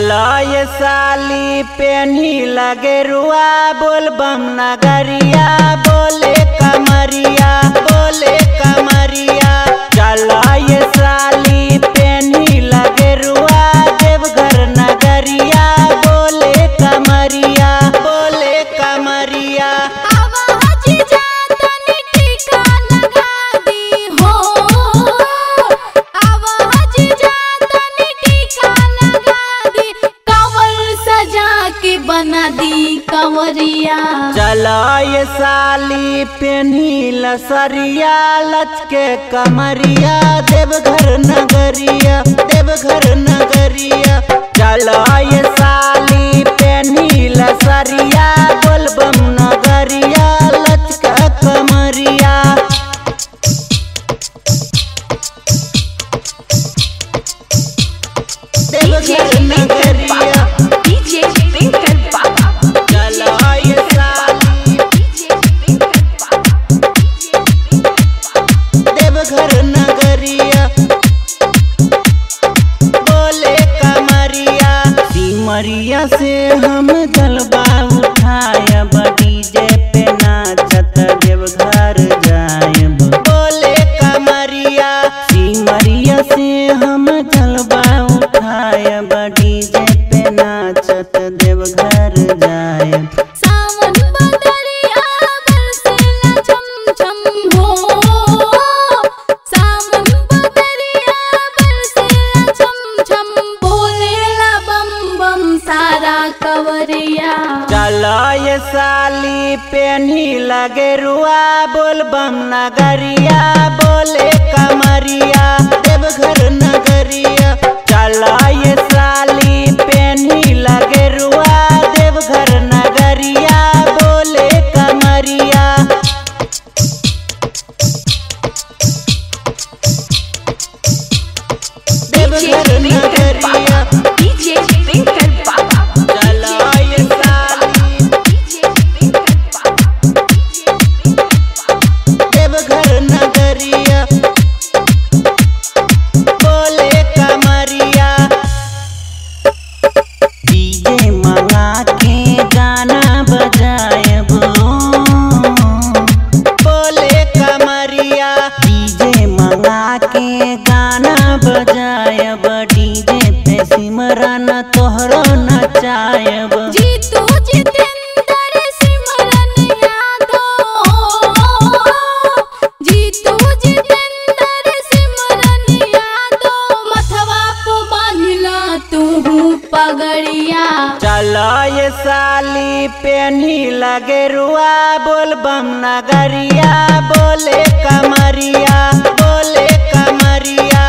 चलो ये साली पेनी लगे रुआ बोल बम नगरिया बोले कमरिया बोले कमरिया चलो ये साली पेनी लगे रुआ देवघर नगरिया बोले कमरिया बोले कमरिया आवाज जातनी टीका लगा दी हो आवाज जातनी टीका लगा दी कंवर सजा के बना दी कंवरिया चलो ये साली पेनी लसरिया लचके कमरिया देवघर नगरिया देवघर नगरिया चलो ये साली पेनी लसरिया बोलबम नगरिया लचके कमरिया देवघर नगरिया डीजे पिंकर बाबा चलो ये साली डीजे पिंकर बाबा देवघर नगरिया बोले कमरिया सिमरिया से हम जलवा उठायब डीजे पे नाचत देवघर जायब बोले कमरिया सिमरिया से हम जलवा उठायब डीजे पे नाचत देवघर जायब सावन बदरिया बरसेला छम छम हो सावन बदरिया बरसेला छम छम बोलेला बम बम सारा कवरिया चलो ये साली पेनी लगे रुआ बोल बम नगरिया बोले कमरिया देवघर नगरिया चलो ये साली पेनी लगे रुआ देवघर नगरिया बोले कमरिया देवघर नगरिया डीजे पिंकर बाबा चलो ये साली डीजे पिंकर बाबा देवघर नगरिया बोले कमरिया डीजे मंगा के गाना बजायब बोले कमरिया डीजे मंगा के गाना बजायब डीजे पे सिमरन तोहरो नचायब जीतू जितेंद्र सिमरन यादव जीतू जितेंद्र सिमरन यादव मथवा पे बांधला तू पगड़िया चलो ये साली पेनी लगे रुआ बोल बम नगरिया बोले कमरिया बोले कमरिया